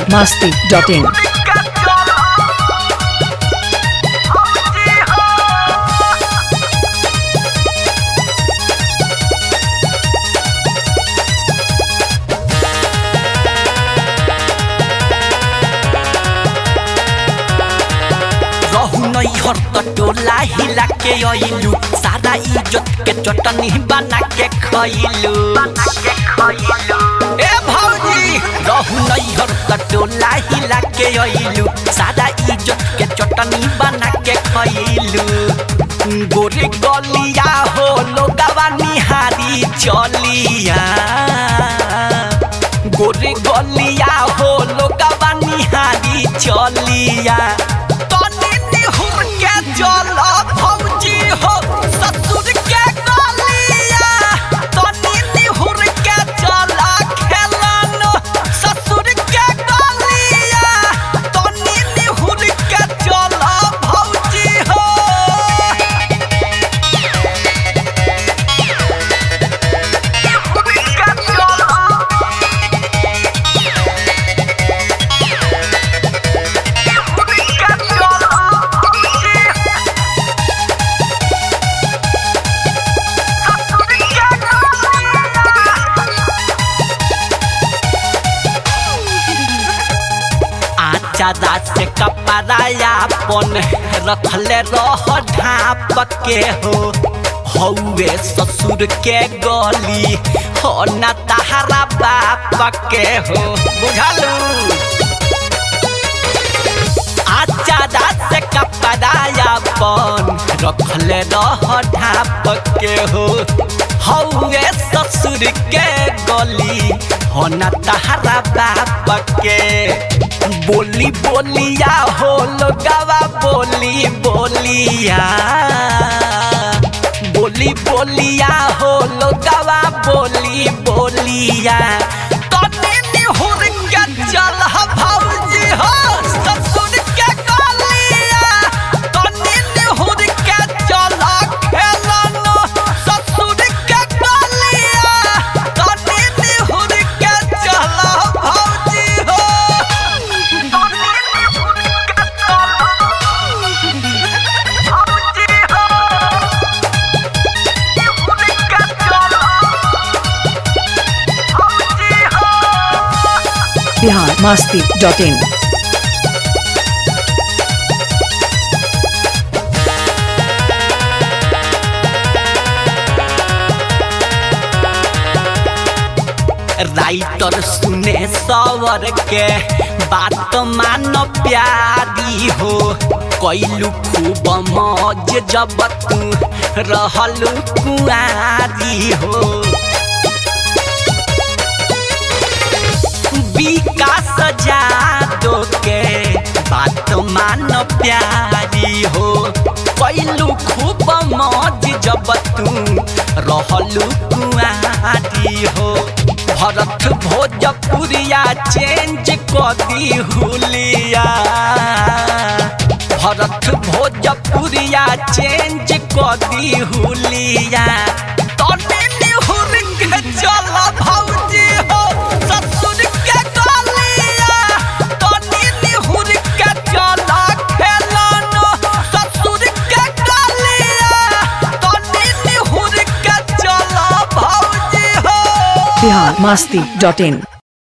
biharmasti.in रहु नैहर त टोला हिला के अइलू सारा इज्जत के चटनी बना के खइलू ए भौजी रहु नैहर त टोला हिला के अइलू सारा इज्जत के चटनी बना के खइलू गोरे गलिया हो लोगवा निहारी चलिया गोरे गलिया हो लोगवा निहारी चलिया तनी निहुर के जल भौजी हो ससुर के गलिया तनी निहुर के जल खेलन ससुर के गलिया तनी निहुर के जल भौजी हो आचादा से कपड़ाया पन रखले रह ढाप के हो हौवे ससुर के गली हो न तहरा बाप के हो बुझलू आचादा से कपड़ाया पन रखले रह ढाप के हो हौवे ससुर के गली हो न तहरा बाप के बोली बोलिया हो लोगवा बोली बोलिया बोली बोलिया हो लोगवा बोली बोलिया तने निहुर के चल भौजी हो ससुर के गलिया तने निहुर के चल खेलन ससुर के गलिया तने निहुर के चल भौजी हो biharmasti.in राइटर सुने सवर के बात मान प्यारी हो कैलू खूब मौज जब तू रहल कुआरी हो विकास जादो के बात मान प्यारी हो कैलू खूब मौज जब तू रहलू कुआरी हो भरत भोजपुरिया चेंज कदी हुलिया भरत भोजपुरिया चेंज कदी हुलिया तने निहुर के चल भौजी हो ससुर के गलिया तने निहुर के चल खेलन ससुर के गलिया तने निहुर के चल भौजी हो biharmasti.in